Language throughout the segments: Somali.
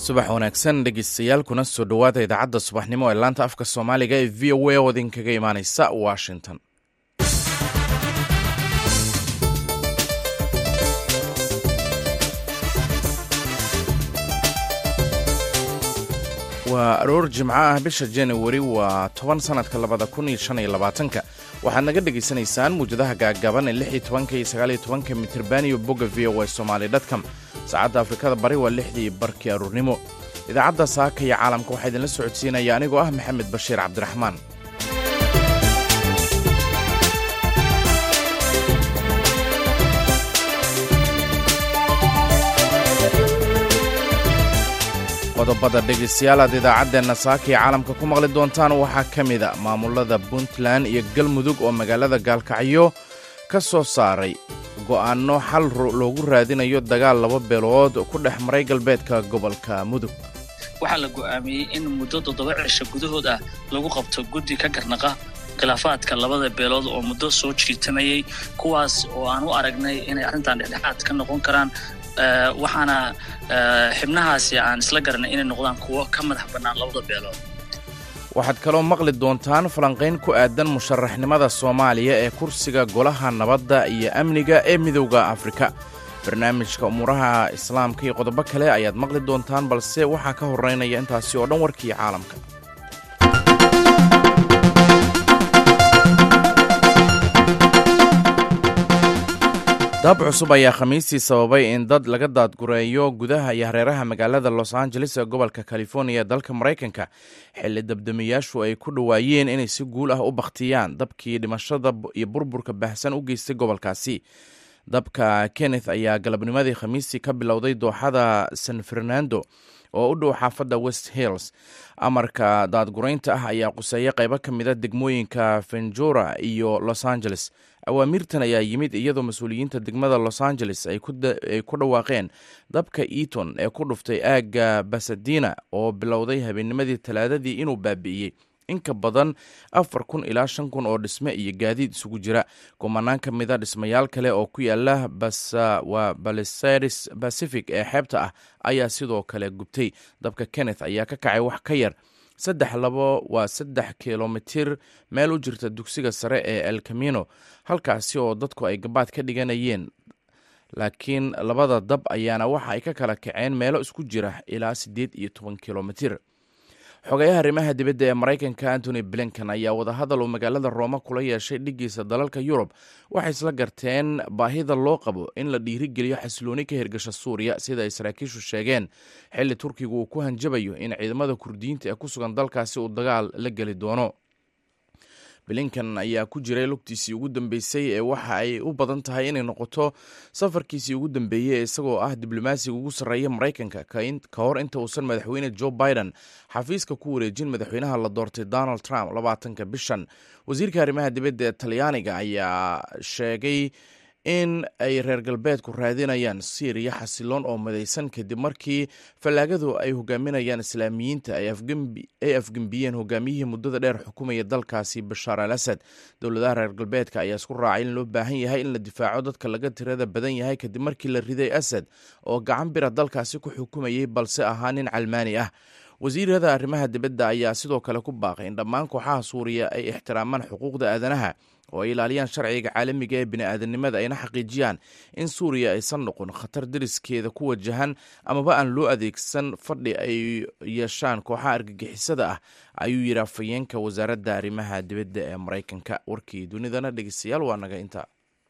subax wanaagsan dhegeystayaal kuna soo dhowaada idaacadda subaxnimo ee laanta afka soomaaliga ee v o a oo idinkaga imaaneysa washington waa aroor jimco ah bisha januari waa toban sanadka labada kun iyo shan iyo labaatanka waxaad naga dhegaysanaysaan muwjadaha gaagaaban ee lix iyo tobanka iyo sagaal iyo tobanka mitirban iyo bogga v o a somaali dtcom saacadda afrikada bari waa lixdii barkii aroornimo idaacadda saaka iyo caalamka waxaa idinla socodsiinaya anigoo ah maxamed bashiir cabdiraxmaan qodobada dhegaystayaal aad idaacaddeenna saaka iyo caalamka ku maqli doontaan waxaa ka mida maamulada puntland iyo galmudug oo magaalada gaalkacyo ka soo saaray go'aanno xal loogu raadinayo dagaal laba beelood ku dhex maray galbeedka gobolka mudug waxaa la go'aamiyey in muddo toddoba cisho gudahood ah lagu qabto guddi ka garnaqa khilaafaadka labada beelood oo muddo soo jiitamayey kuwaas oo aan u aragnay inay arrintan dhexdhexaad ka noqon karaan waxaana xibnahaasi aan isla garanay inay noqdaan kuwo ka madax bannaan labada beelood waxaad kaloo maqli doontaan falanqayn ku aadan musharaxnimada soomaaliya ee kursiga golaha nabadda iyo amniga ee midowda afrika barnaamijka umuuraha islaamka iyo qodobo kale ayaad maqli doontaan balse waxaa ka horeynaya intaasi oo dhan warkii caalamka dab cusub ayaa khamiistii sababay in dad laga daadgureeyo gudaha iyo hareeraha magaalada los angeles ee gobolka californiya dalka maraykanka xilli dabdamiyaashu ay ku dhowaayeen inay si guul ah u bakhtiyaan dabkii dhimashada iyo burburka baahsan u geystay gobolkaasi dabka kenneth ayaa galabnimadii khamiistii ka bilowday dooxada san fernando oo u dhow xaafadda west hills amarka daadguraynta ah ayaa quseeya qaybo ka mida degmooyinka venjura iyo los angeles awaamirtan ayaa yimid iyadoo mas-uuliyiinta degmada los angeles ay ku dhawaaqeen dabka eaton ee ku dhuftay aagga basadina oo bilowday habeennimadii talaadadii inuu baabi'iyey in ka badan afar kun ilaa shan kun oo dhisme iyo gaadiid isugu jira kumanaan ka mida dhismayaal kale oo ku yaala waa balisaris pacific ee xeebta ah ayaa sidoo kale gubtay dabka kenneth ayaa ka kacay wax ka yar saddex labo waa saddex kilomitir meel u jirta dugsiga sare ee el camino halkaasi oo dadku ay gabaad ka dhiganayeen laakiin labada dab ayaana waxa ay ka kala kaceen meelo isku jira ilaa siddeed iyo toban kilomitir xogayaha arrimaha dibadda ee maraykanka antony blinken ayaa wadahadal uu magaalada rooma kula yeeshay dhigiisa dalalka yurub waxay isla garteen baahida loo qabo in la dhiirigeliyo xasilooni ka hirgasha suuriya sida ay saraakiishu sheegeen xilli turkigu uu ku hanjabayo in ciidamada kurdiyiinta ee ku sugan dalkaasi uu dagaal la geli doono blinken ayaa ku jiray lugtiisii ugu dambeysay ee waxa ay u badan tahay inay noqoto safarkiisii ugu dambeeyey isagoo ah diblomaasiga ugu sarreeya maraykanka ka hor inta uusan madaxweyne joe biden xafiiska ku wareejin madaxweynaha la doortay donald trump labaatanka bishan wasiirka arrimaha dibadda ee talyaaniga ayaa sheegay in ay reer galbeedku raadinayaan syriya xasiloon oo madaysan kadib markii fallaagadu ay hogaaminayaan islaamiyiinta ay afgembiyeen hogaamiyihii muddada dheer xukumaya dalkaasi bashaar al asad dowladaha reer galbeedka ayaa isku raacay in loo baahan yahay in la difaaco dadka laga tirada badan yahay kadib markii la riday asad oo gacan bira dalkaasi ku xukumayay balse ahaa nin calmaani ah wasiirada arrimaha dibadda ayaa sidoo kale ku baaqay in dhammaan kooxaha suuriya ay ixtiraamaan xuquuqda aadanaha oo ay ilaaliyaan sharciga caalamiga ee bini'aadanimada ayna xaqiijiyaan in suuriya aysan noqon khatar dariskeeda ku wajahan amaba aan loo adeegsan fadhi ay yeeshaan kooxaha argagixisada ah ayuu yidhi afhayeenka wasaaradda arrimaha dibadda ee maraykanka warkii dunidana dhegeystayaal waa naga inta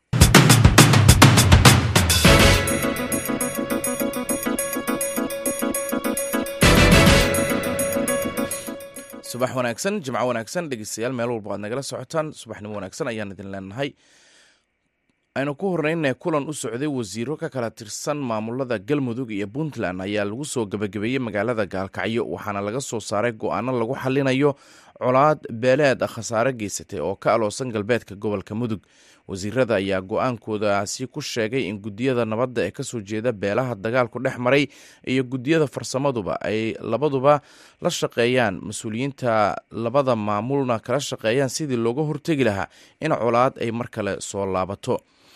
subax wanaagsan jimco wanaagsan dhegeystayaal meel walba aad nagala socotaan subaxnimo wanaagsan ayaan idin leenahay aynu ku horreynay kulan u socday wasiiro ka kala tirsan maamulada galmudug iyo puntland ayaa lagu soo gebagabeeyey magaalada gaalkacyo waxaana laga soo saaray go-aano lagu xalinayo colaad beeleed khasaare geysatay oo ka aloosan galbeedka gobolka mudug wasiirada ayaa go-aankoodaasi ku sheegay in guddiyada nabadda ee kasoo jeeda beelaha dagaalku dhex maray iyo guddiyada farsamaduba ay labaduba la shaqeeyaan mas-uuliyiinta labada maamulna kala shaqeeyaan sidii looga hortegi lahaa in colaad ay mar kale soo laabato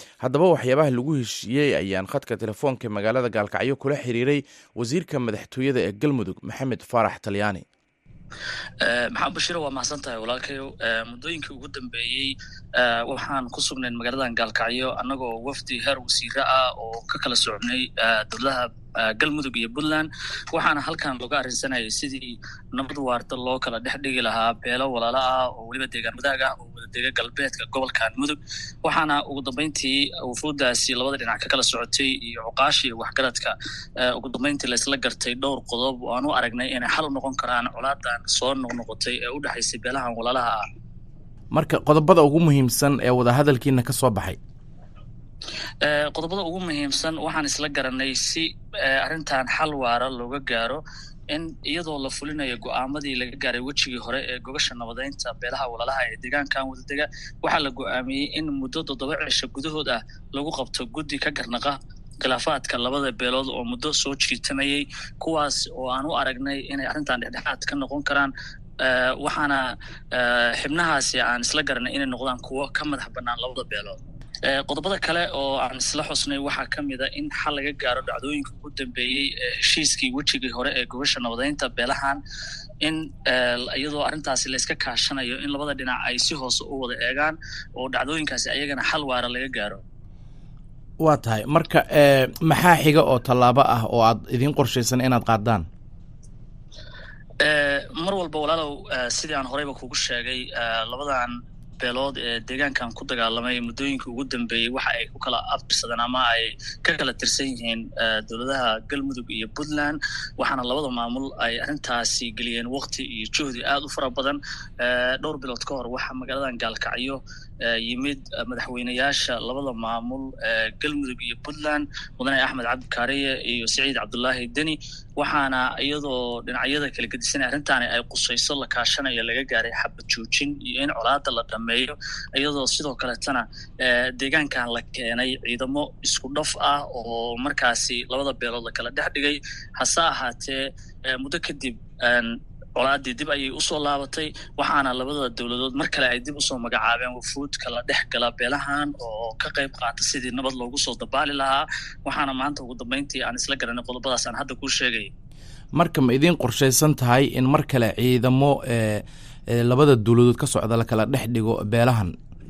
haddaba waxyaabaha lagu heshiiyey ayaan khadka telefoonka magaalada gaalkacyo kula xiriiray wasiirka madaxtooyada ee galmudug maxamed faarax talyaani maxamed bashiro waa mahadsan tahay walaalkayo muddooyinkii ugu dambeeyey waxaan ku sugnayn magaaladan gaalkacyo annagoo wafdi heer wasiire ah oo ka kala socnay dowladaha galmudug iyo puntland waxaana halkan looga arrinsanayay sidii nabad waarta loo kala dhex dhigi lahaa beelo walaalo ah oo weliba deegaan wadaag ah oo wadadega galbeedka gobolkan mudug waxaana ugu dambeyntii wufuuddaasi labada dhinac ka kala socotay iyo cuqaashii iyo waxgaradka ugu dambeyntii laysla gartay dhowr qodob oo aan u aragnay inay xal u noqon karaan colaadan soo noqnoqotay ee u dhexaysay beelahan walaalaha ah marka qodobada ugu muhiimsan ee wadahadalkiina ka soo baxay qodobada ugu muhiimsan waxaan isla garanay si arrintan xal waara looga gaaro in iyadoo la fulinayo go'aamadii laga gaaray wejigii hore ee gogasha nabadeynta beelaha walaalaha ee deegaankan wadadega waxaa la go'aamiyey in muddo toddoba cisho gudahood ah lagu qabto guddi ka garnaqa khilaafaadka labada beelood oo muddo soo jiitamayey kuwaas oo aan u aragnay inay arrintan dhexdhexaad ka noqon karaan waxaana xibnahaasi aan isla garanay inay noqdaan kuwo ka madax bannaan labada beelood qodobada kale oo aan isla xusnay waxaa ka mid a in xal laga gaaro dhacdooyinka ugu dambeeyey heshiiskii wejigii hore ee gogasha nabadeynta beelahan in iyadoo arrintaasi layska kaashanayo in labada dhinac ay si hoose u wada eegaan oo dhacdooyinkaasi ayagana xal waara laga gaaro waa tahay marka maxaa xiga oo tallaabo ah oo aad idiin qorshaysan inaad qaadaan mar walba walaalow sidii aan horeyba kugu sheegay labadan beelood ee deegaankan ku dagaalamay muddooyinkii ugu dambeeyey waxa ay ku kala abtirsadeen ama ay ka kala tirsan yihiin dowladaha galmudug iyo puntland waxaana labada maamul ay arrintaasi geliyeen wakti iyo juhdi aad u fara badan dhowr bilood ka hor waxaa magaaladan gaalkacyo yimid madaxweyneyaasha labada maamul galmudug iyo puntland mudane axmed cabdikaariye iyo siciid cabdulaahi deni waxaana iyadoo dhinacyada kala gedisanay arrintaani ay qusayso la kaashanayo laga gaaray xabad joojin iyo in colaada la dhameeyo iyadoo sidoo kaletana deegaankan la keenay ciidamo isku dhaf ah oo markaasi labada beelood la kala dhex dhigay hase ahaatee muddo kadib colaadii dib ayay usoo laabatay waxaana labada dowladood mar kale ay dib usoo magacaabeen wafuud kala dhex gala beelahan oo ka qayb qaata sidii nabad loogu soo dabaali lahaa waxaana maanta ugu dambeyntii aan isla garanay qodobadaas aan hadda kuu sheegay marka ma idiin qorshaysan tahay in mar kale ciidamo labada dowladood ka socda la kala dhex dhigo beelahan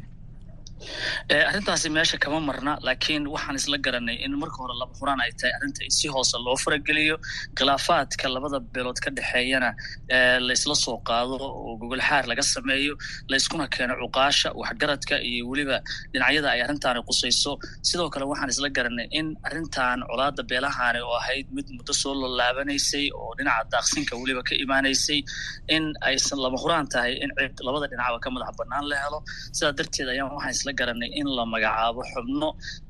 arrintaasi meesha kama marna laakiin waxaan isla garanay in marka hore laba huraan ay tahay arrinta si hoose loo farageliyo khilaafaadka labada beelood ka dhexeeyana laysla soo qaado oo gogolxaar laga sameeyo layskuna keeno cuqaasha waxgaradka iyo weliba dhinacyada ay arrintaani qusayso sidoo kale waxaan isla garanay in arrintan colaada beelahaani oo ahayd mid muddo soo lolaabanaysay oo dhinaca daaqsinka weliba ka imaanaysay in aysan laba huraan tahay in cid labada dhinacba ka madax bannaan la helo sidaa darteed ayaan waxaan isla garanay in la magacaabo xubno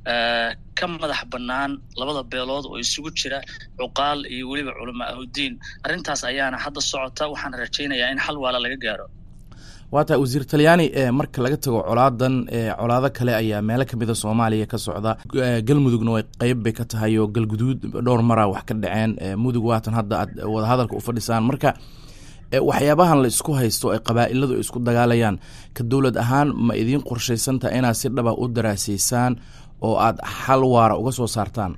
ka madax bannaan labada beelood oo isugu jira cuqaal iyo weliba culama ahuddiin arrintaas ayaana hadda socota waxaan rajaynayaa in xal waala laga gaaro waa tahay wasiir talyaani marka laga tago colaadan colaado kale ayaa meelo kamida soomaaliya ka socda galmudugna way qeyb bay ka tahay oo galguduud dhowr maraa wax ka dhaceen mudug waatan hadda aad wadahadalka u fadhisaan marka waxyaabahan la isku haysto ay qabaa'iladu isku dagaalayaan ka dowlad ahaan ma idiin qorshaysantaha inaad si dhaba u daraasaysaan oo aad xal waara uga soo saartaan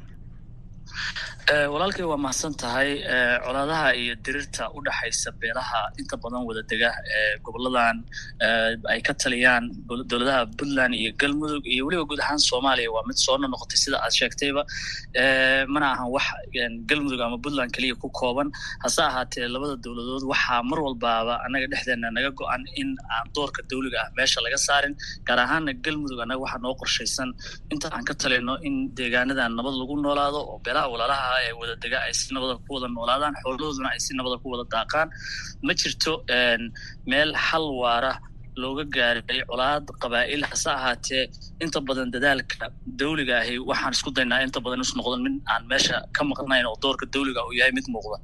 walaalkay waa mahadsan tahay colaadaha iyo dirirta u dhexaysa beelaha inta badan wada dega ee goboladan ay ka taliyaan dowladaha puntland iyo galmudug iyo weliba guud ahaan soomaaliya waa mid soo nonoqotay sida aad sheegtayba mana ahan wax galmudug ama puntland keliya ku kooban hase ahaatee labada dowladood waxaa mar walbaaba annaga dhexdeena naga go-an in aan doorka dawliga ah meesha laga saarin gaar ahaana galmudug annaga waxaa noo qorshaysan inta aan ka talino in deegaanadan nabad lagu noolaado oo beelaha walaalaha ee wada dega ay si nabada ku wada noolaadaan xoolahooduna ay si nabada ku wada daaqaan ma jirto meel xal waara looga gaaray colaad qabaa'il hase ahaatee inta badan dadaalka dawliga ahi waxaan isku daynaa inta badan is noqdan mid aan meesha ka maqnayn oo doorka dawliga uu yahay mid muuqda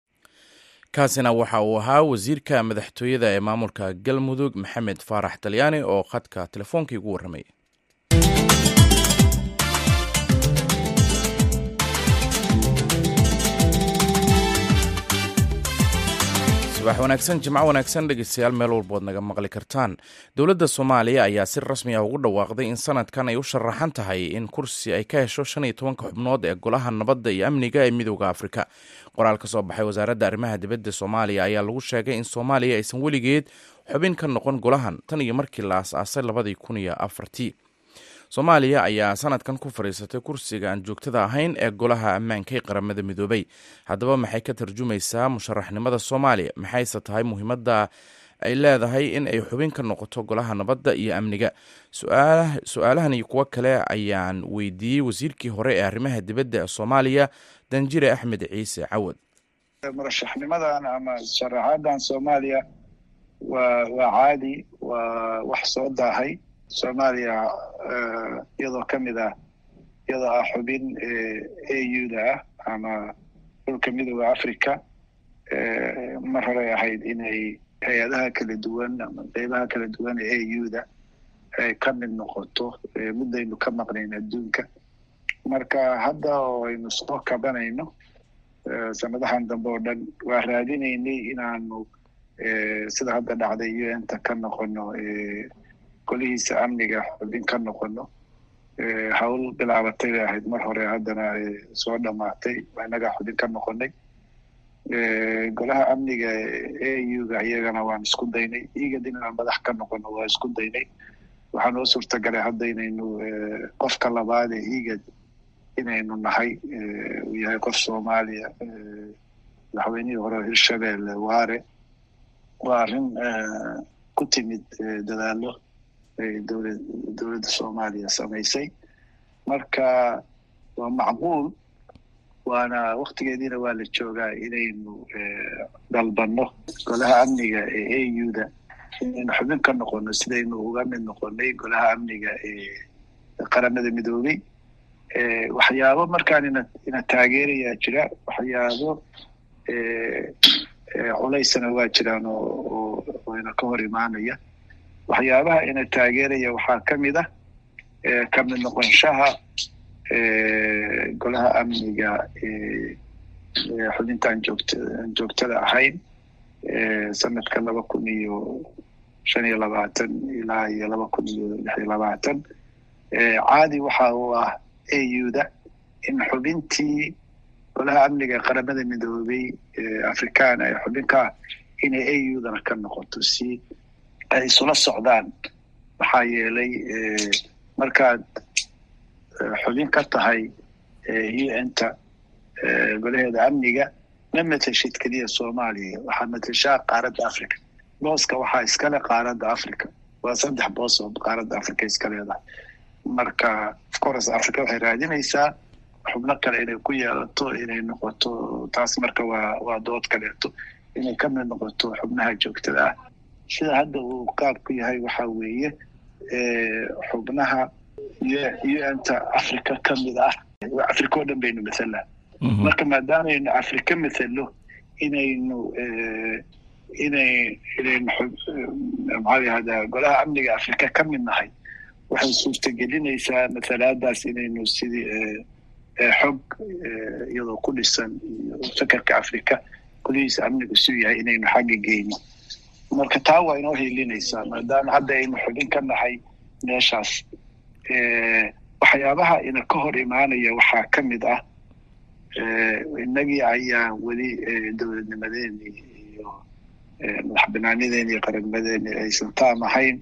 kaasina waxa uu ahaa wasiirka madaxtooyada ee maamulka galmudug maxamed faarax talyaani oo khadka telefoonkai ugu warramay subax wanaagsan jimco wanaagsan dhegeystayaal meel walbood naga maqli kartaan dowladda soomaaliya ayaa si rasmi ah ugu dhawaaqday in sanadkan ay u sharaxan tahay in kursi ay ka hesho shan iyo tobanka xubnood ee golaha nabadda iyo amniga ee midooda afrika qoraal ka soo baxay wasaaradda arrimaha dibadda soomaaliya ayaa lagu sheegay in soomaaliya aysan weligeed xubin ka noqon golahan tan iyo markii la as-aasay labadii kun iyo afartii soomaaliya ayaa sanadkan ku fadhiisatay kursiga aan joogtada ahayn ee golaha ammaanka ee qaramada midoobay haddaba maxay ka tarjumaysaa musharaxnimada soomaaliya maxayse tahay muhiimadda ay leedahay in ay xubin ka noqoto golaha nabadda iyo amniga su-aalahan iyo kuwo kale ayaan weydiiyey wasiirkii hore ee arrimaha dibadda ee soomaaliya danjire axmed ciise cawad murashaxnimadan ama sharaxaadan soomaaliya waa waa caadi waa wax soo daahay soomaaliya iyadoo ka mid ah iyadoo ah xubin a u da ah ama dhulka midooda africa mar horey ahayd inay hay-adaha kala duwan ama qeybaha kala duwan ee a u da ay ka mid noqoto muddaynu ka maqnayn adduunka marka hadda oo aynu soo kabanayno sanadahan dambe oo dhan waa raadinaynay inaanu sida hadda dhacday u n ta ka noqono golihiisa amniga xubin ka noqono hawl bilaabatay bay ahayd mar hore haddana soo dhamaatay inagaa xubin ka noqonay golaha amniga a u ga iyagana waan isku daynay igad inaan madax ka noqono waa isku daynay waxaa noo suurtagalay hadda inaynu qofka labaad ee igad inaynu nahay uu yahay qof soomaaliya madaxweynihii hore hirshabelle waare waa arrin ku timid dadaalo dowla dowladda soomaaliya samaysay marka waa macquul waana waktigeediina waa la joogaa inaynu dalbanno golaha amniga ee a u da inaynu xubin ka noqono sidaynu uga mid noqonay golaha amniga ee qaramada midoobey waxyaabo markaan ina ina taageerayaa jira waxyaabo culaysana waa jiraan oo oo ina ka hor imaanaya waxyaabaha ina taageeraya waxaa ka mid ah ka mid noqonshaha golaha amniga xubintaan joogta aan joogtada ahayn sanadka laba kun iyo shan iyo labaatan ilaa iyo laba kun iyo lix iyo labaatan caadi waxa uu ah a u da in xubintii golaha amniga qaramada midoobey africana ee xubinka ah inay a u dana ka noqoto si ay isula socdaan maxaa yeelay markaad xubin ka tahay u n ta golaheeda amniga ma mateshid keliya soomaaliya waxaa mateshaa qaaradda africa booska waxaa iskale qaaradda africa waa saddex boos oo qaaradda africa iska leedahay marka ofcourse africa waxay raadinaysaa xubno kale inay ku yeelato inay noqoto taas marka waa waa dood kaleeto inay ka mid noqoto xubnaha joogtada ah sida hadda uu qaabku yahay waxa weeye xubnaha u n ta africa ka mid ah africa oo dhan baynu mathalaa marka maadaameynu africa mathalo inaynu inay inaynu maxaa yahdaa golaha amniga africa ka mid nahay waxay suurtagelinaysaa mathalaadaas inaynu sidii xog iyadoo ku dhisan iyo fakerka africa golihiisa amnigu suu yahay inaynu xagga geyno marka taa waa inoo hiilinaysaa maadaama hadda aynu xubin ka nahay meeshaas waxyaabaha ina ka hor imaanaya waxaa ka mid ah innagii ayaa weli dowladnimadeeni iyo madax banaanideeni iyo qarannimadeeni aysan taam ahayn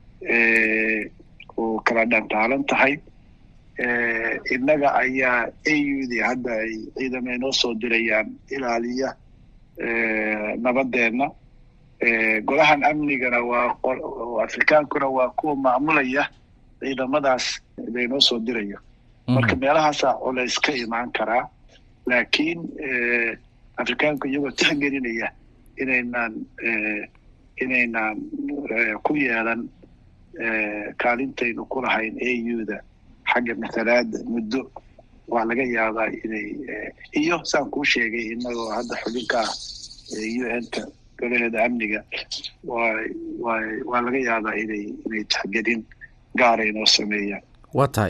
oo kala dhantaalan tahay innaga ayaa a u d hadda ay ciidamo inoo soo dirayaan ilaaliya nabadeenna golahan amnigana waa afrikaankuna waa kuwa maamulaya ciidamadaas laynoo soo dirayo marka meelahaasaa culays ka imaan karaa laakiin afrikaanku iyagoo tixgelinaya inaynaan inaynaan ku yeelan kaalintaynu ku lahayn a u da xagga mathalaada muddo waa laga yaabaa inay iyo saan kuu sheegay inagoo hadda xubinka ah u n ta golaheeda amniga wa wa waa laga yaabaa inay inay tixgelin gaara inoo sameeyaan waa tahay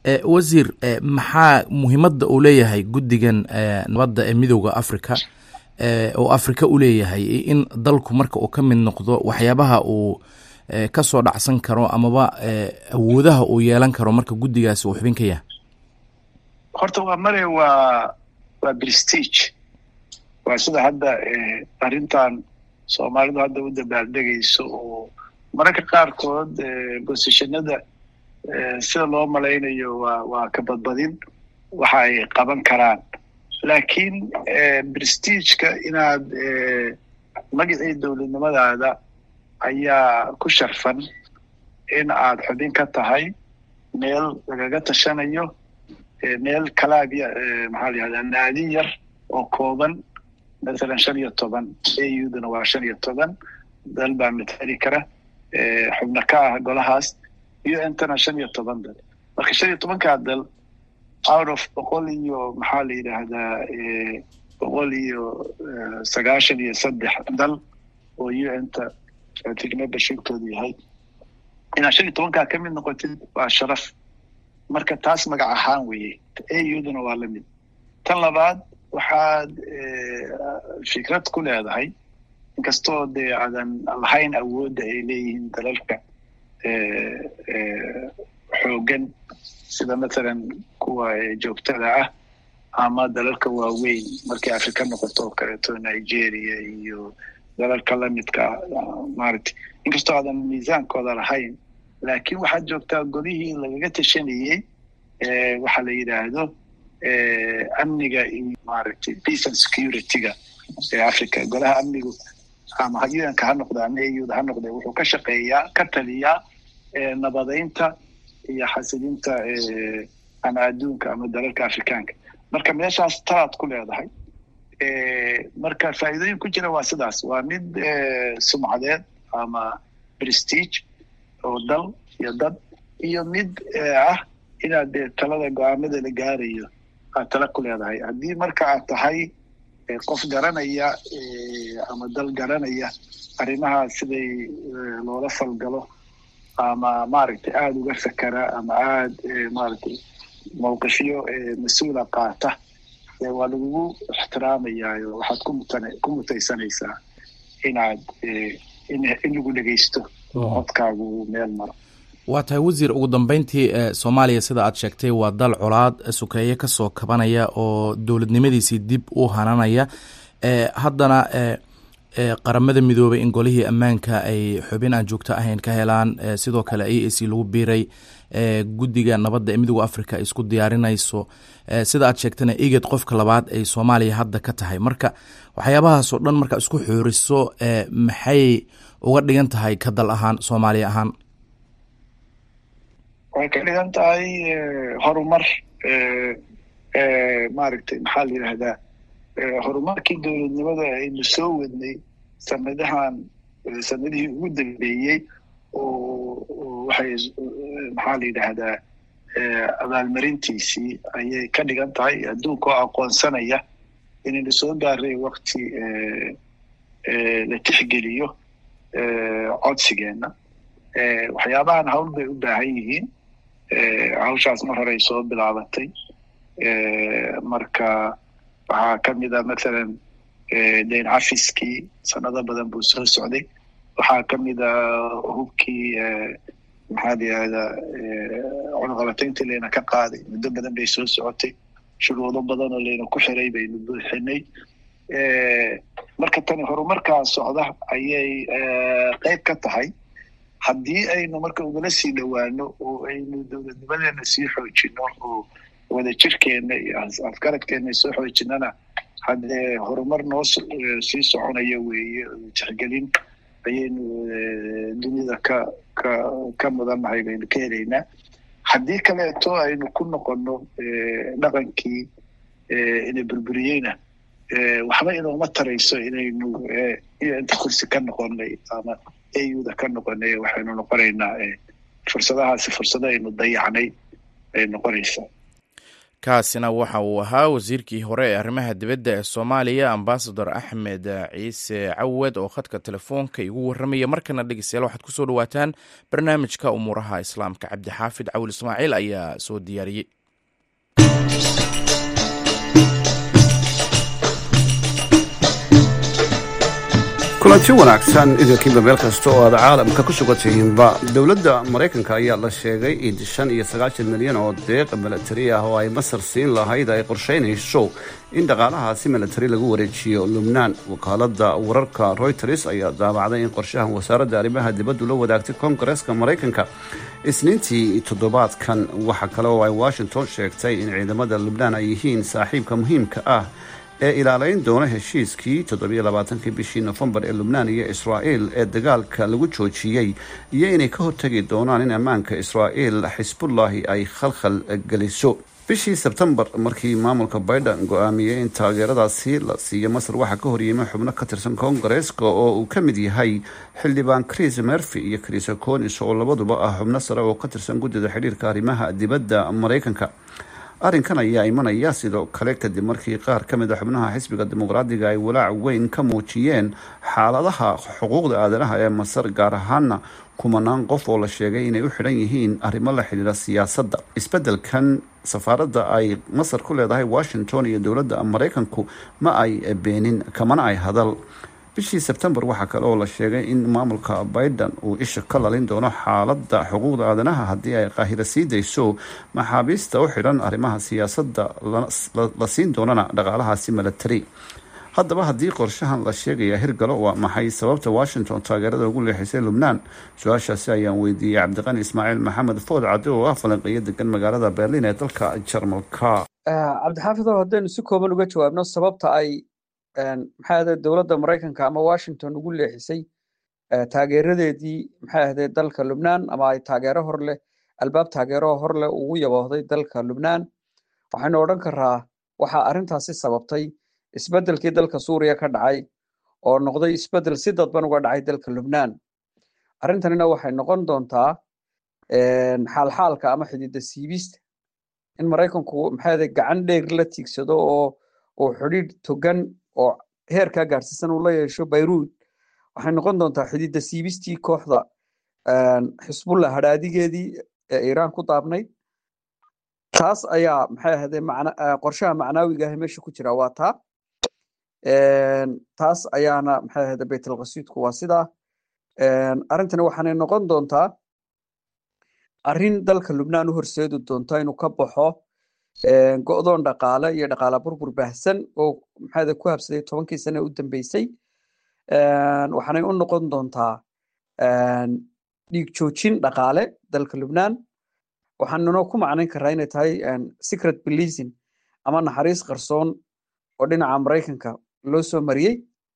wasiir maxaa muhiimadda uu leeyahay guddigan nabadda ee midooda africa oo afrika u leeyahay in dalku marka uu ka mid noqdo waxyaabaha uu ka soo dhacsan karo amaba awoodaha uu yeelan karo marka guddigaasi uu xubin ka yahay horta waa mare waa waa prestige waa sida hadda arrintan soomaalidu hadda u dabaaldegayso oo mararka qaarkood bosishanada sida loo malaynayo waa waa ka badbadin waxa ay qaban karaan laakiin prestigeka inaad magacii dowladnimadaada ayaa ku sharfan in aad xubin ka tahay meel lagaga tashanayo meel kalaabya maxaa la yihahdaa naadin yar oo kooban masalan shan iyo toban auduna waa shan iyo toban dal baa matali kara xubno ka ah golahaas iyo intana shan iyo toban dal marka shan iyo tobankaa dal out of boqol iyo maxaa la yidhaahdaa boqol iyo sagaashan iyo saddex dal oo un-ta membershipkoodu yahay inaad shan iyo tobankaa ka mid noqotid waa sharaf marka taas magac ahaan weeye auduna waa lamid tan labaad waxaad fikrad ku leedahay inkastoo dee aadan lahayn awoodda ay leeyihiin dalalka xoogan sida mathalan kuwa joogtada ah ama dalalka waaweyn markay afrika noqoto oo kaleeto nigeria iyo dalalka lamidka maaragtay inkastoo aadan miisaankooda lahayn laakiin waxaad joogtaa golihii lagaga tashanayey waxaa la yidhaahdo amniga iyo maaragtay peace and security-ga ee africa golaha amnigu ama un-ka ha noqda ama auda ha noqda wuxuu ka shaqeeyaa ka taliyaa nabadeynta iyo xasilinta ama adduunka ama dalalka afrikaanka marka meeshaas talaad ku leedahay marka faa'iidooyin ku jira waa sidaas waa mid sumcadeed ama prestige oo dal iyo dad iyo mid ah inaad dee talada go-aamada la gaarayo aad tala ku leedahay haddii marka aad tahay qof garanaya ama dal garanaya arrimaha siday loola falgalo ama maaragtay aada uga fakera ama aada maaragtay mawqifyo mas-uula qaata waa lagugu ixtiraamayayo waxaad kumutn ku mutaysanaysaa inaad in lagu dhegeysto oo codkaagu meel maro waa tahay wasiir ugu dambeyntii soomaaliya sida aad sheegtay waa dal colaad sukeeye kasoo kabanaya oo dowladnimadiisii dib u hananaya haddana qaramada midoobay in golihii ammaanka ay xubin aan joogto ahayn ka helaan sidoo kale a a c lagu biiray guddiga nabadda ee midooda africa ay isku diyaarinayso sida aad sheegtana iged qofka labaad ay soomaaliya hadda ka tahay marka waxyaabahaasoo dhan markaa isku xooriso maxay uga dhigan tahay ka dal ahaan soomaaliya ahaan waxay ka dhigan tahay horumar maaragtay maxaa la yidhahdaa horumarkii dowladnimada aynu soo wadnay sanadahan sanadihii ugu dambeeyey oo waxay maxaa la yidhaahdaa abaalmarintiisii ayay ka dhigan tahay adduunka oo aqoonsanaya inaynu soo gaaray wakti la tixgeliyo codsigeenna waxyaabahan hawl bay u baahan yihiin hawshaas mar horey soo bilaabatay marka waxaa ka mid a mathalan dayn cafiskii sanado badan buu soo socday waxaa ka mid a hubkii maxaa la yihahdaa cunaqabatayntii layna ka qaaday muddo badan bay soo socotay shuruudo badan oo layna ku xiray baynu buuxinay marka tani horumarkaa socda ayay qeyb ka tahay haddii aynu marka ugala sii dhowaano oo aynu dowladnimadeena sii xoojino oo wada jirkeena iyo afgaradkeena soo xoojinana haddee horumar noo sii soconaya weeye tixgelin ayaynu dunida ka ka ka mudannahay baynu ka helaynaa haddii kaleeto aynu ku noqono dhaqankii ina burburiyeyna waxba inooma tarayso inaynu inta kursi ka noqonay ama auda ka noqonay waxaynu noqonaynaa fursadahaasi fursado aynu dayacnay ay noqonaysaa kaasina waxa uu ahaa wasiirkii hore ee arrimaha dibadda ee soomaaliya ambasador axmed ciise cawad oo khadka telefoonka igu warramaya markana dhegeystayaal waxaad ku soo dhawaataan barnaamijka umuuraha islaamka cabdixaafid cawil ismaaciil ayaa soo diyaariyey kulanti wanaagsan idinkiiba meel kasta oo aad caalamka ku sugantihiinba dowladda maraykanka ayaa la sheegay in shan iyo sagaashan milyan oo deeq milatari ah oo ay masar siin lahayd ay qorshaynayso in dhaqaalahaasi milatari lagu wareejiyo lubnaan wakaalada wararka royters ayaa daabacday in qorshahan wasaaradda arrimaha dibaddu la wadaagtay koongareeska maraykanka isniintii toddobaadkan waxa kale oo ay washington sheegtay in ciidamada lubnaan ay yihiin saaxiibka muhiimka ah ee ilaalayn doona heshiiskii toddobiyo labaatankii bishii nofembar ee lubnaan iyo israa'il ee dagaalka lagu joojiyey iyo inay ka hortegi doonaan in ammaanka israa'il xisbullahi ay khalkhal geliso bishii sebtembar markii maamulka biden go-aamiyey in taageeradaasi la siiyo masar waxaa ka horyimay xubno ka tirsan koongareeska oo uu ka mid yahay xildhibaan chris merfi iyo chris conis oo labaduba ah xubno sare oo ka tirsan guddida xidhiirka arrimaha dibadda maraykanka arrinkan ayaa imanaya sidoo kale kadib markii qaar ka mid a xubnaha xisbiga dimuqraadiga ay walaac weyn ka muujiyeen xaaladaha xuquuqda aadanaha ee masar gaar ahaana kumanaan qof oo la sheegay inay u xidhan yihiin arrimo la xidhiira siyaasadda isbeddelkan safaaradda ay masar ku leedahay washington iyo dowladda maraykanku ma ay beenin kamana ay hadal bishii sebtembar waxaa kale oo la sheegay in maamulka biden uu isha ka lalin doono xaaladda xuquuqda aadanaha haddii ay qaahiro sii dayso maxaabiista u xidhan arrimaha siyaasadda la siin doonana dhaqaalahaasi milatari haddaba haddii qorshahan la sheegaya hirgalo waa maxay sababta washington taageerada ugu leexisay lubnaan su-aashaasi ayaan weydiiyey cabdiqani ismaaciil maxamed food cadde oo ah falanqeeyo degan magaalada berlin ee dalka jarmalka cabdixaafid oo haddaynu si kooban uga jawaabno sababta ay maxay ahde dowladda maraykanka ama washington ugu leexisay taageeradeedii maxay ahde dalka lubnaan ama ay taageero hor leh albaab taageero hor leh ugu yaboohday dalka lubnaan waxaynu odhan karaa waxaa arrintaasi sababtay isbeddelkii dalka suuriya ka dhacay oo noqday isbeddel si dadban uga dhacay dalka lubnaan arrintanina waxay noqon doontaa xaalxaalka ama xididda siibista in maraykanku maxay ahde gacan dheer la tiigsado oo uu xidhiidh togan oo heerkaa gaarsiisan uu la yeesho bayruud waxay noqon doontaa xididda siibistii kooxda xisbullah hadhaadigeedii ee iiraan ku daabnayd taas ayaa maxay ahde qorshaha macnaawiga ah meesha ku jira waa taa taas ayaana maxay ahde baytalqasiidku waa sidaa arrintani waxaanay noqon doontaa arrin dalka lubnaan u horseedi doonta inuu ka baxo go'doon dhaqaale iyo dhaqaala burbur baahsan oo maxaade ku habsaday tobankii sane u dambeysay waxaanay u noqon doontaa dhiig joojin dhaqaale dalka lubnaan waxaanuna ku macnayn karaa inay tahay secret policing ama naxariis qarsoon oo dhinaca maraykanka loo soo mariyey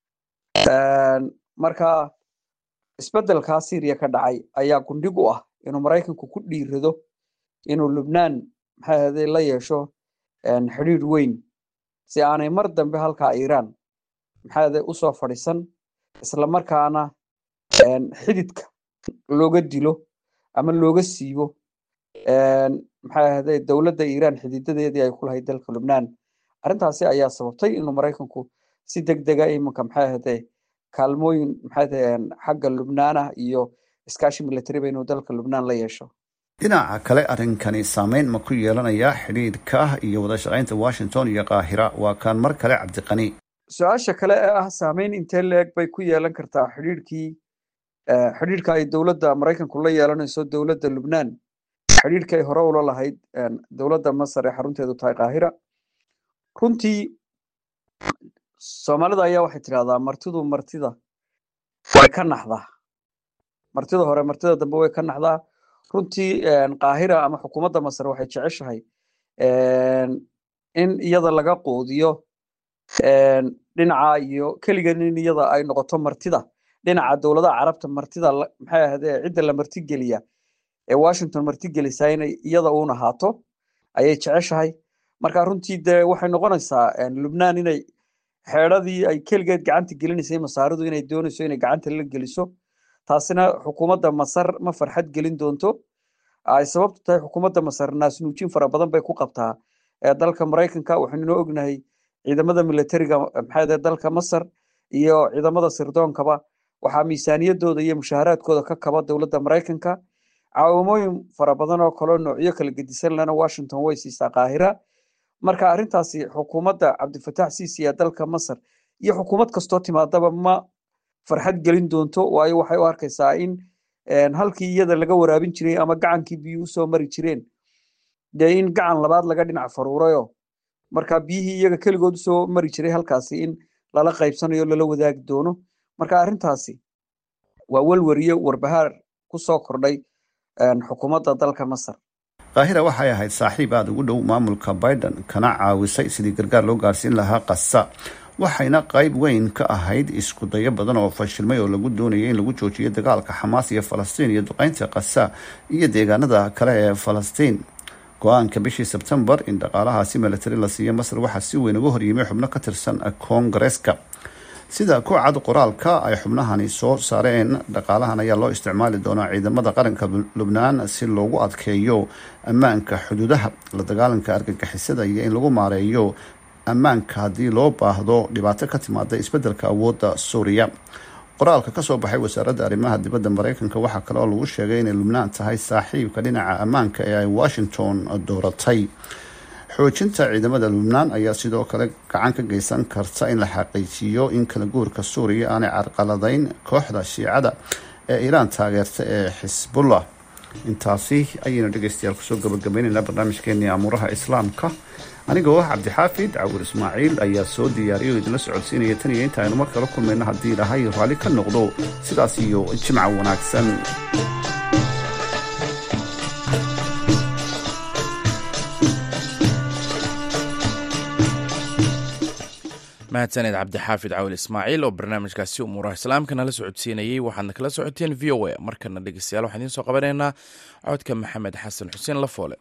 marka isbeddelkaa syriya ka dhacay ayaa gundhig u ah inuu maraykanku ku dhiirado inuu lubnaan maxay ahde la yeesho xidhiidh weyn si aanay mar dambe halkaa iiraan maxay ahde usoo fadhiisan islamarkaana xididka looga dilo ama looga siibo maxay ahde dowladda iiraan xididadeedii ay ku lahayd dalka lubnaan arrintaasi ayaa sababtay inuu maraykanku si deg dega iminka maxay ahde kaalmooyin maxay ahde xagga lubnaanah iyo iskaashi militariba inuu dalka lubnaan la yeesho dhinaca kale arrinkani saameyn ma ku yeelanayaa xidhiidhka iyo wada shaqaynta washington iyo qaahira waa kaan mar kale cabdiqani su-aasha kale ee ah saameyn intee leeg bay ku yeelan kartaa xidhiidhkii xidhiidhka ay dowladda maraykanku la yeelanayso dowladda lubnaan xidhiidhka ay hore ula lahayd dowladda masar ee xarunteedu tahay qaahira runtii soomaalida ayaa waxay tidhahdaa martidu martida way ka naxdaa martida hore martida dambe way ka naxdaa runtii qaahira ama xukuumadda masar waxay jeceshahay in iyada laga quudiyo dhinaca iyo keligan in iyada ay noqoto martida dhinaca dowladaha carabta martida maxay ahde cidda la martigeliya ee washington martigelisaa inay iyada uun ahaato ayay jeceshahay marka runtii dee waxay noqonaysaa lubnaan inay xeedradii ay keligeed gacanta gelinaysay masaaridu inay doonayso inay gacanta la geliso taasina xukuumadda masar ma farxad gelin doonto ay sababtu tahay xukuumadda masar naasnuujin fara badan bay ku qabtaa dalka maraykanka waxaynunoo ognahay ciidamada militariga maxaade dalka masar iyo ciidamada sirdoonkaba waxaa miisaaniyadooda iyo mushaaharaadkooda ka kaba dowladda maraykanka caawimooyin fara badan oo kaleo noocyo kala gedisan lena washington way siisaa qaahira marka arrintaasi xukuumadda cabdifatax siisi ee dalka masar iyo xukuumad kastoo timaadaba ma farxad gelin doonto waayo waxay u arkaysaa in halkii iyada laga waraabin jiray ama gacankii biyo usoo mari jireen dee in gacan labaad laga dhinac faruurayo marka biyihii iyaga keligood usoo mari jiray halkaasi in lala qaybsanayo lala wadaagi doono marka arrintaasi waa welwariyo warbahaar ku soo kordhay xukuumadda dalka masar kaahira waxay ahayd saaxiib aada ugu dhow maamulka biden kana caawisay sidii gargaar loo gaarsiin lahaa kasa waxayna qayb weyn ka ahayd isku dayo badan oo fashilmay oo lagu doonayay in lagu joojiyo dagaalka xamaas iyo falastiin iyo duqeynta kasa iyo deegaanada kale ee falastiin go-aanka bishii sebtembar in dhaqaalahaasi milatari la siiyo masar waxaa si weyn uga horyimay xubno ka tirsan koongareeska sida ku cad qoraalka ay xubnahani soo saareen dhaqaalahan ayaa loo isticmaali doonaa ciidamada qaranka lubnaan si loogu adkeeyo ammaanka xuduudaha la dagaalanka argagixisada iyo in lagu maareeyo ammaanka haddii loo baahdo dhibaato ka timaada isbeddelka awoodda suuriya qoraalka kasoo baxay wasaaradda arrimaha dibadda mareykanka waxaa kale oo lagu sheegay inay lubnaan tahay saaxiibka dhinaca ammaanka ee ay washington dooratay xoojinta ciidamada lubnaan ayaa sidoo kale gacan ka geysan karta in la xaqiijiyo in kala guurka suuriya aanay carqaladeyn kooxda shiicada ee iiraan taageerta ee xisbullah intaasi ayaynu dhegeystayaal kusoo gabagabaynaynaa barnaamijkeenii amuuraha islaamka anigoo ah cabdixaafid cawur ismaaciil ayaa soo diyaariya oo idinla socodsiinaya tan iyo inta aynu mar kala kulmayno haddii ilahay raalli ka noqdo sidaas iyo jimca wanaagsan mahadsaned cabdixaafid cawil ismaaciil oo barnaamijkaasi umuuraha islaamka nala socodsiinayey waxaadna kala socoteen v o a markana dhegeystayaal waxaan idiin soo qabanaynaa codka maxamed xasan xuseen lafoole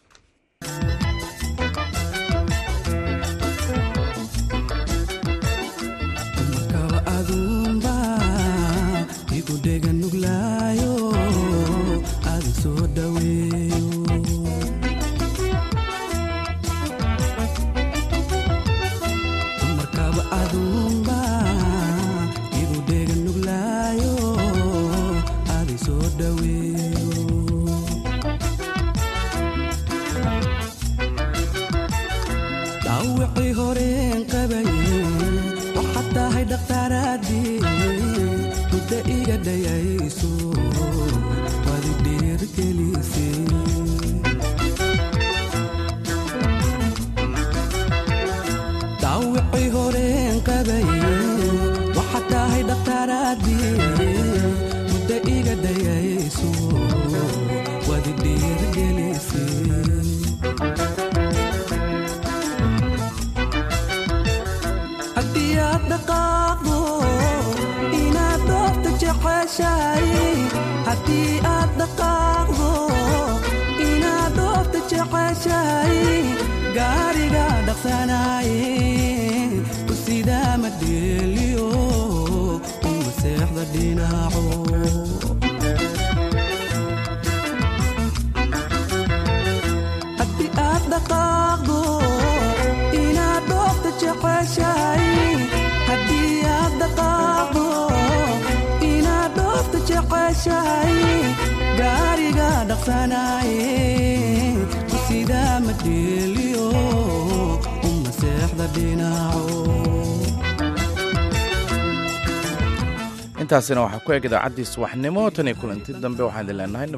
intaasina waxaa ku eg idaacaddii subaxnimo tan iyo kulanti dambe waxaan idin leenahay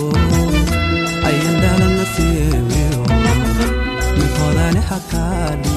nabadgelyo